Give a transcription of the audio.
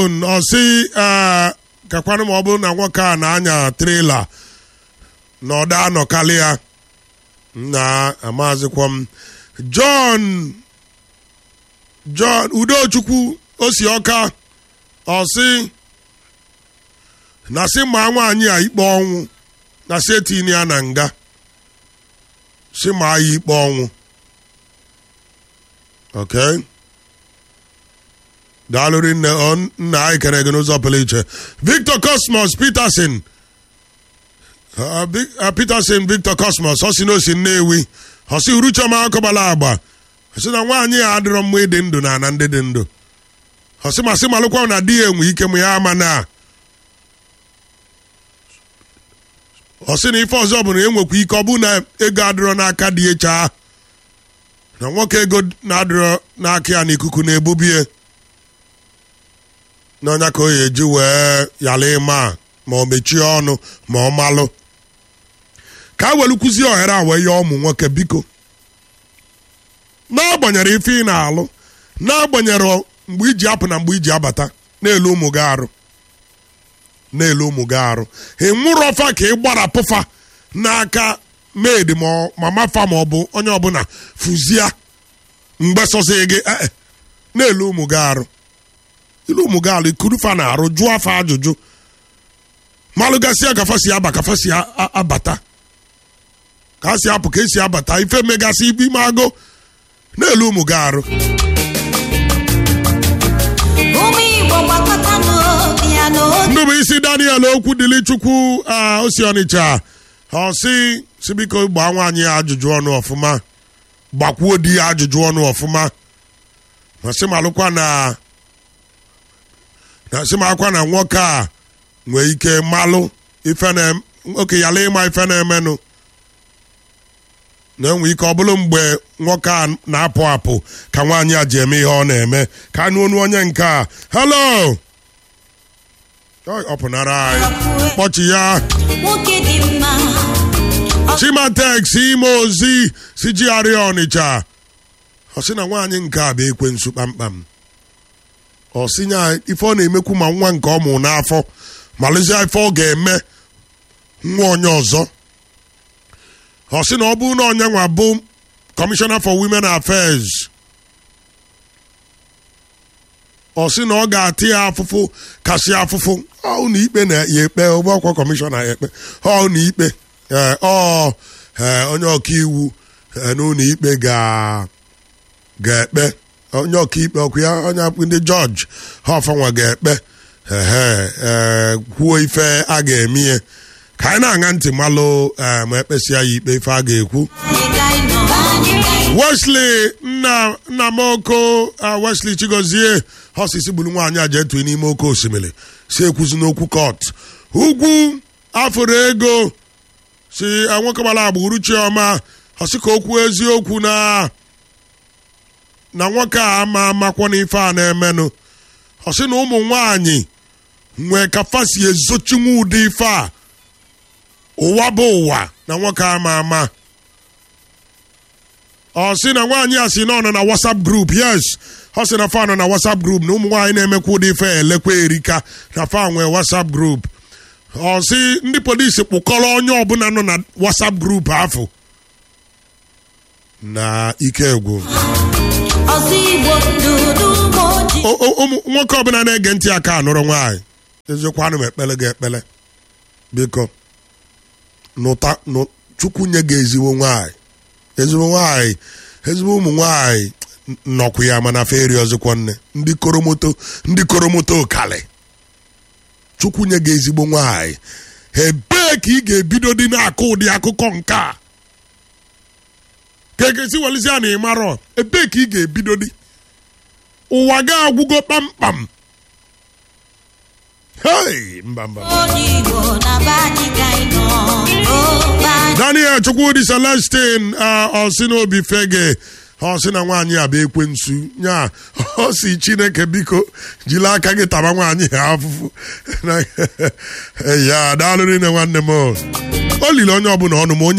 ọsị kakwanụ ma ọ bụrụ na nwoke a na-anya trela na ọda anọkalị ya na amazịkwa m John John Udochukwu osi ọka ọsị na sị ma nwaanyị a ikpe ọnwụ na sị etini ya na nga sị ma ya ikpe ọnwụ okay daalụrị nne nna anyị kere gị n'ụzọ pụrụ iche victor cosmos peterson peterson victor cosmos ọ si n'osi nnewi ọ si uruchoma akọbala agba ọ sị na nwaanyị a adịrọ mma ịdị ndụ na ana ndị dị ndụ ọ sị ma sị malụkwa na di ya enwe ike m ya ama na ọ sị na ife ọzọ bụ na enwekwa ike ọ bụ na ego adịrọ n'aka dị echa na nwoke ego na-adịrọ n'aka ya n'ikuku na-ebubie n'ọnya ka o ya eji wee yala ịma ma ọ mechie ọnụ ma ọ malụ ka a welu kụzie ohere a wee ya ụmụ nwoke biko n'agbanyeghị ife ị na-alụ n'agbanyeghị mgbe iji apụ na mgbe iji abata na-elu ụmụ gị arụ na-elu ụmụ gị arụ ị nwụrụ ọfa ka ị gbarapụfa n'aka maid ma mafa ma ọ bụ onye ọbụla fụzia mgbe sọzi gị na-elu ụmụ gị arụ ilu ụmụ gị alụ ikurufa na arụ jụọ afa ajụjụ malụgasịa ka fasi aba ka fasi abata ka a si apụ ka esi abata ife megasị ibe ime agụ na-elu ụmụ gị arụ ndị bụ isi daniel okwu dịli chukwu osi ọnịcha ọsị si biko gbaa nwaanyị ya ajụjụ ọnụ ọfụma gbakwuo di ya ajụjụ ọnụ ọfụma ma sị malụkwa na na sị m akwa na nwoke a nwee ike malụ ife na oke yala ịma ife na-emenụ na-enwe ike ọ bụrụ mgbe nwoke a na-apụ apụ ka nwaanyị a ji eme ihe ọ na-eme ka anụ onu onye nke a hello ọ pụnara anyị kpọchi ya chimatex ime ozi si jigharịa ọnịcha ọ sị na nwaanyị nke a bụ ekwensu kpamkpam ọ sị nya ife ọ na-emekwu ma nwa nke ọ mụ n'afọ malụzie ife ọ ga-eme nwa onye ọzọ ọ sị na ọ bụrụ na onye nwa bụ kọmishọna for women affairs ọ sị na ọ ga-atị ya afụfụ kasị afụfụ ọ na ikpe na ya ekpe ọgbakwa kọmishọna ya ekpe ọ na ikpe ọ onye ọkaiwu n'ụlọ ikpe ga-ekpe onye ọkaikpe ọkụ ya onye ndị jọji ha ọfanwa ga-ekpe kwuo ife a ga-eme ihe ka anyị na-aṅa ntị malụ ma ekpesịa ya ikpe ife a ga-ekwu Wesley nna nna m oko Wesley Chigozie osisi gburu nwaanyị a jee tue n'ime oke osimiri si ekwuzi n'okwu kọt ugwu afụrụ ego si nwoke gbara agba uruchioma ọsị ka okwu eziokwu na na nwoke a ama amakwa n'ife a na-emenụ ọ sị na ụmụ nwanyị nwee ka fasi ezochinwu ụdị ife a ụwa bụ ụwa na nwoke ama ama ọ sị na nwaanyị a sị na ọ nọ na whatsapp group yes ọ sị na fa nọ na whatsapp group na ụmụ nwaanyị na-emekwa ụdị ife elekwa erika na fa nwee whatsapp group ọ sị ndị polisi kpụkọrọ onye ọbụla nọ na whatsapp group afọ na ike egwu nwoke ọbụla na-ege ntị aka anụrụ nwaanyị eziokwu anụ m ekpele gị ekpele biko nụta chukwu nye gị ezigbo nwaanyị ezigbo nwaanyị ezigbo ụmụ nwaanyị nọkwu ya mana feri ọzọkwa nne ndị koromoto ndị koromoto kali chukwu nye gị ezigbo nwaanyị ebee ka ị ga-ebido dị na-akụ ụdị akụkọ nke a ka egesi welizia na ịmarọ ebee ka ị ga-ebido dị ụwa ga-agwụgo kpamkpam hei mba mba daniel chukwudi celestin ọsị n'obi fege ọsị na nwaanyị a bụ ekwensu nya ọ si chineke biko jiri aka gị taba nwaanyị ha afụfụ ya daalụrị nne nwanne m o liri onye ọbụla ọnụ ma onye